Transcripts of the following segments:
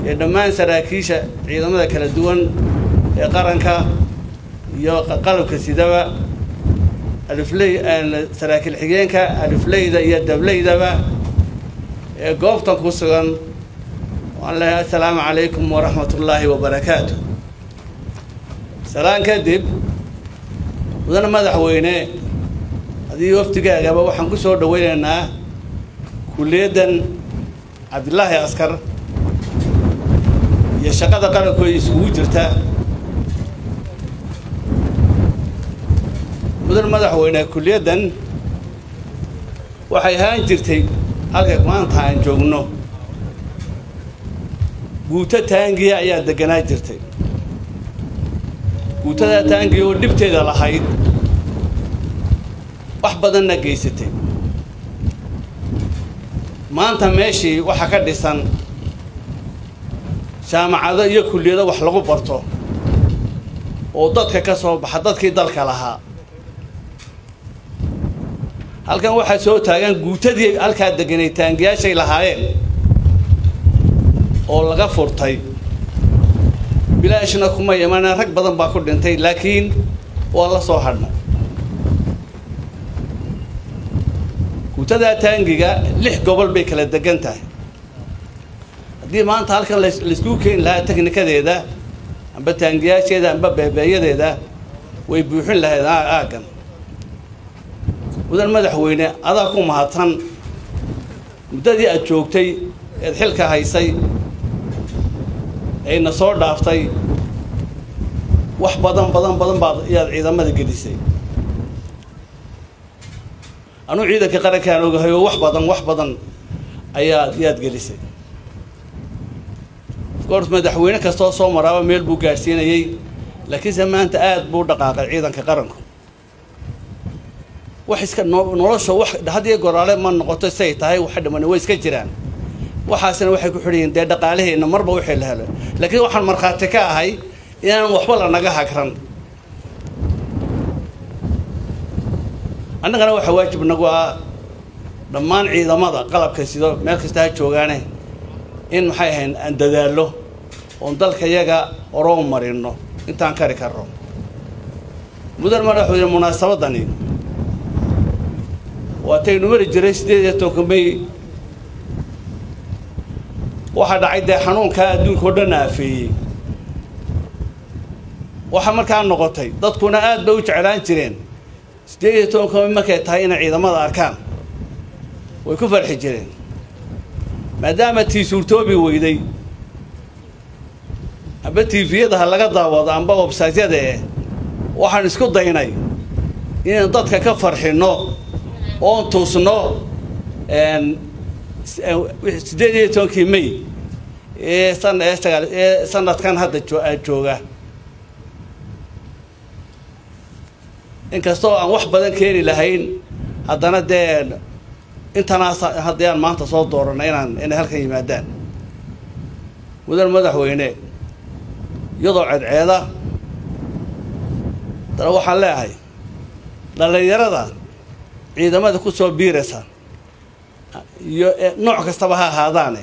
ee dhammaan saraakiisha ciidamada kala duwan ee qaranka iyo qalabka sidaba alifley saraakiil xigeenka alifleyda iyo dableydaba ee goobtan ku sugan waan leeyahay assalaamu calaykum waraxmat ullaahi wabarakaatu salaan kadib mudane madaxweyne adii wafdigaagaba waxaan ku soo dhaweynaynaa kulliyaddan cabdilaahi askar iyo shaqada qarankooda isugu jirta mudan madaxweyne kulliyaddan waxay ahaan jirtay halka maanta aan joogno guuto taangiya ayaa deganaa jirtay guutadaa taangiya oo dhibteeda lahayd wax badanna geysatay maanta meeshii waxaa ka dhisan jaamacado iyo kulliyado wax lagu barto oo dadka ka soo baxa dadkii dalka lahaa halkan waxaa soo taagan guutadii halkaa deganay taangiyaashay lahaayeen oo laga furtay bilaashna kuma imanaa rag badan baa ku dhintay laakiin waa la soo hadhnay guutadaa taangiga lix gobol bay kala degan tahay haddii maanta halkan laysku keeni lahaa teknikadeeda amba taangiyaasheeda amba beebeeyadeeda way buuxin lahayd aaggan mudan madaxweyne adaa ku mahadsan muddadii aad joogtay eed xilka haysay ayna soo dhaaftay wax badan badan badan baad ayaad ciidamada gelisay anuu ciidanka qarankaan ogahay oo wax badan wax badan ayaad yaad gelisay ofcourse madaxweyne kastoo soo maraaba meel buu gaadhsiinayey laakiinse maanta aada buu dhaqaaqay ciidanka qaranku wax iska nolosha wax hadiyo goraale ma noqoto say tahay waxa dhiman way iska jiraan waxaasina waxay ku xidhayiin dee dhaqaalaheenna marba wixii la helo laakiin waxaan markhaati ka ahay inaan waxba lanaga hagran annagana waxaa waajib nagu ah dhammaan ciidamada qalabka sido meel kasta ha joogaane in maxay ahayn aan dadaallo oon dalka yaga oroo marino intaan kari karno mudan madaxweyne munaasabadani waataynu mari jiray siddeed iyo tobanka may waxaa dhacay dee xanuunkaa adduunka oo dhan aafeeyey waxaa markaa noqotay dadkuna aad bay u jeclaan jireen siddeed iyo tobanka may markay tahay inay ciidamada arkaan way ku farxi jireen maadaama tii suurtoobi weyday amba tiviyada ha laga daawado amba websaytyada eh waxaan isku daynay inaan dadka ka farxinno oon tuusno siddeed iyo tobankii may ee san ee sagaal ee sanadkan hadda jooga inkastoo aan wax badan keeni lahayn haddana dee intanaas haddii aan maanta soo doorana inaan inay halkan yimaadaan mudan madaxweyne iyadoo ceedceeda dana waxaan leeyahay dhallinyarada ciidamada ku soo biiraysa iyo nooc kastaba ha ahaadaane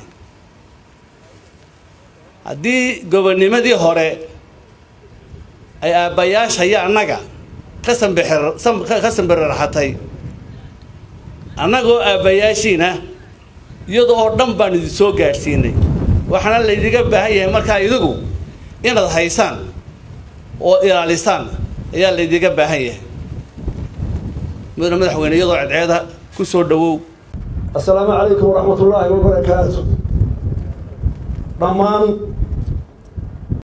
haddii gobonnimadii hore ay aabbayaasha iyo annaga ka sambixir ka sambiriraxatay annagoo aabbayaashiina iyadoo oo dhan baan idin soo gaadhsiinay waxaana laydiga baahan yahay markaa idigu inaad haysaan oo ilaalisaan ayaa laydiga baahan yahay mudane madaxweyne iyadoo cedceeda ku soo dhawow assalaamu calaykum waraxmat ullaahi wabarakaatu dhammaan